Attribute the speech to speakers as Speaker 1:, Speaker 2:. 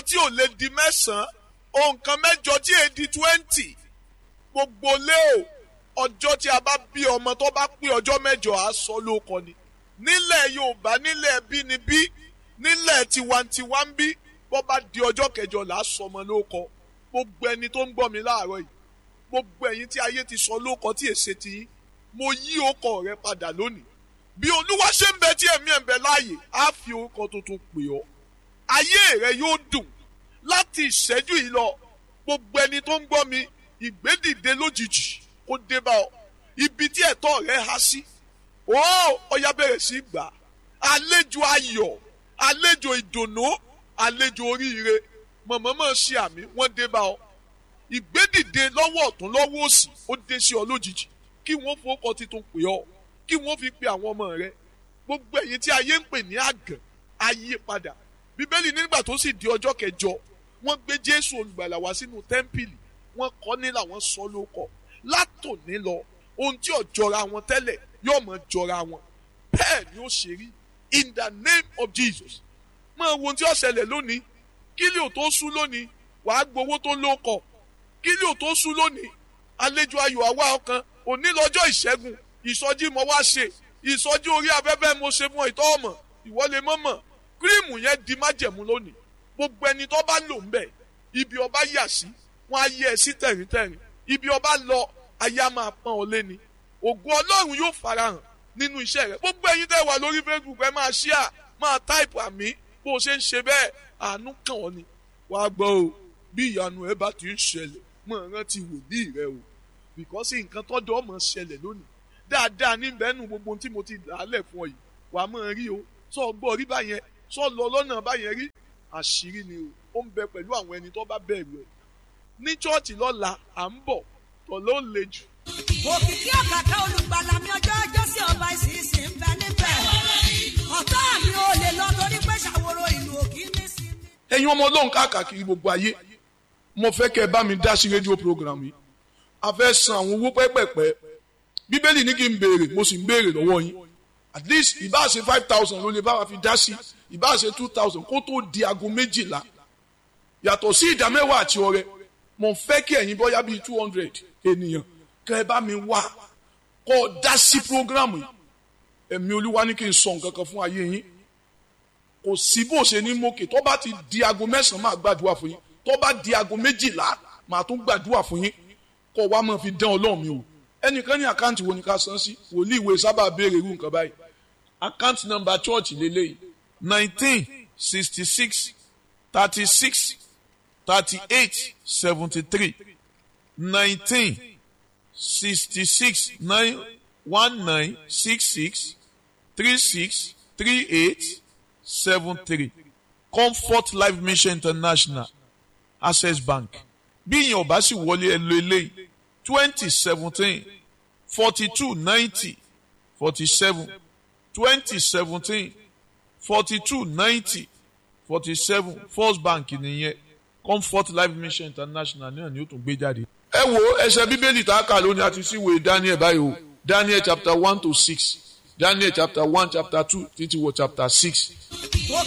Speaker 1: tí ò lè di mẹ́sàn-án ohun kan mẹ́jọ tí èè di twenty gbogbo lé o ọjọ́ tí a bá bí ọmọ tó bá pé ọjọ́ mẹ́jọ á sọ lóko ni nílẹ̀ Yorùbá nílẹ̀ bínibí nílẹ̀ tiwantiwa ń bí bó bá di ọjọ́ kẹjọ là á sọ ọmọ lóko gbogbo ẹni tó ń gbọ́ mi láàárọ̀ yìí gbogbo ẹ̀yin tí ayé ti sọ lóko tí èsè ti yín mo yí ọkọ rẹ padà lónìí bí olúwa ṣe ń bẹ tí ẹ̀mí ẹ̀ ń bẹ láàyè á fi orúkọ tuntun pè ọ́ ayé rẹ yóò dùn láti ìṣẹ́jú yìí lọ gbogbo ẹni tó ń gbọ́ mi ìgbédìde lójijì kó dé bá ọ ibi tí ẹ̀tọ́ rẹ há sí ó ọya bẹ̀rẹ̀ sí gbà àlejò ayọ̀ àlejò ìdùnnú àlejò oríire mọ̀mọ́mọ́ ṣe àmì wọ́n dé bá ọ ìgbédìde lọ́wọ́ ọ̀tún lọ́wọ́ òsì ó dé sí ọ lójijì kí wọ́n fowókọ titun pè ọ́ kí wọ́n fi pe àwọn ọmọ rẹ gbogbo ẹ̀yin tí ayé ń pè ní àgàn ayé padà bíbélì nígbà tó sì di ọjọ́ kẹjọ wọ́n gbé jésù olùgbàlà wá sínú tẹ́ḿpìlì wọ́n kọ́ ní làwọn sọ lóko látòní lọ ohun tí ò jọra wọn tẹ́lẹ̀ yóò mọ̀ jọra wọn bẹ́ẹ̀ ni ó ṣe rí in the name of jesus máa wo ohun tí ó ṣẹlẹ̀ lónìí kílí ò tó sú lónìí wàá gbowó tó lóko kílí ò tó sú lónìí àlejò ayọ̀ àwa ọkàn òní lọ́jọ́ ìṣẹ́gun ìsọjí mo wá ṣe ìsọjí orí afẹ́fẹ́ mo ṣe fún ìtọ́ ọmọ ìwọlé mọ́mọ́ kírìmù yẹn di májẹ̀mú lónìí gbogbo ẹni tó bá lò ń bẹ̀ ibi ọba yà sí wọn á yẹ ẹ sí tẹ̀ríntẹ̀rín ibi ọba lọ ayé á máa pọ́n ọ lé ni ògùn ọlọ́run yóò farahàn nínú iṣẹ́ rẹ gbogbo ẹyin tẹ́ wà lórí facebook ẹ máa ṣíà máa táìpù àmì bó o ṣe ń ṣe bẹ́ẹ̀ àánú kàn ọ́ ni wàá gbọ́ o bí ìyanu ẹ bá ti ń ṣẹlẹ̀ mọ̀ rántí wòlíì rẹ o bìkọ́sì nǹkan tọ́jọ́ ọmọ ṣẹlẹ̀ lónìí dáadáa níbẹ̀ nù gbogbo tí mo ti dàálẹ̀ fún ọ yìí wàá máa rí o sọ gbọ́ rí báyẹn sọ lọ lọ́nà báyẹn rí àṣírí ni o ó ń bẹ pẹ̀lú àwọn ẹni tó bá bẹ̀rù ẹ̀ ní chọ́ọ̀chì lọ́la à ń bọ̀ tọ̀ ló le jù.
Speaker 2: òkìkí ọ̀kàkà olùgbàlà mi ọjọ́ ọjọ́ sí ọba ìsinsìn ń bẹ níbẹ̀ ọ̀tá mi ò lè lọ torí pé ṣàwòrò ìlú òkì ní sí mi.
Speaker 1: ẹ̀yin ọmọ ọlọ́run káàkiri gbogbo ayé mo fẹ́ kẹ́ ẹ bá mi dá sí rédíò program yìí a fẹ́ san àwọn owó pẹ́pẹ́pẹ́ bíbélì ní kí n béèrè mo sì ń béèrè lọ́wọ́ yín at least ìbá ṣe five thousand ló lè bá wa fi dá sí ìbá ṣe two thousand kó tó di aago méjìlá yàtọ̀ sí ìdá mẹ́wàá àti ọrẹ mo fẹ́ kí ẹ̀yin bọ́yá bíi two hundred ènìyàn kẹ́ ẹ bá mi wá kọ́ ọ dá sí program yìí ẹ̀mí olúwa ní kí n sọ nǹkan kan fún ayé yín kò sí bó ṣe ní mókè tó bá ti di aago mẹ́sàn-án máa gbàdúrà fún yín tó bá di aago méjìlá máa tún gbàdúrà fún yín kó wá máa fi dán ọlọ́run mi o ẹnìkan ní àkáǹtì wo ni ká san sí wòlíì ìwé sábà béèrè irú nǹkan báyìí àkáǹtì nọ́mbà chọ́ọ̀chì lélẹ́yìí nineteen sixty six thirty six thirty eight seventy three nineteen sixty six nine one nine six six three six three eight seven three comfort life mission international access bank bí ìyẹn ọba sì wọlé ẹ lo eléyìí twenty seventeen forty two ninety forty seven twenty seventeen forty two ninety forty seven first bank nìyẹn comfort life mission international náà ni ó tún gbé jáde. ẹ wo ẹsẹ bíbélì tá a kà lónìí àti síwèé daniel báyìí o daniel chapter one to six daniel chapter one chapter two títí wọ chapter six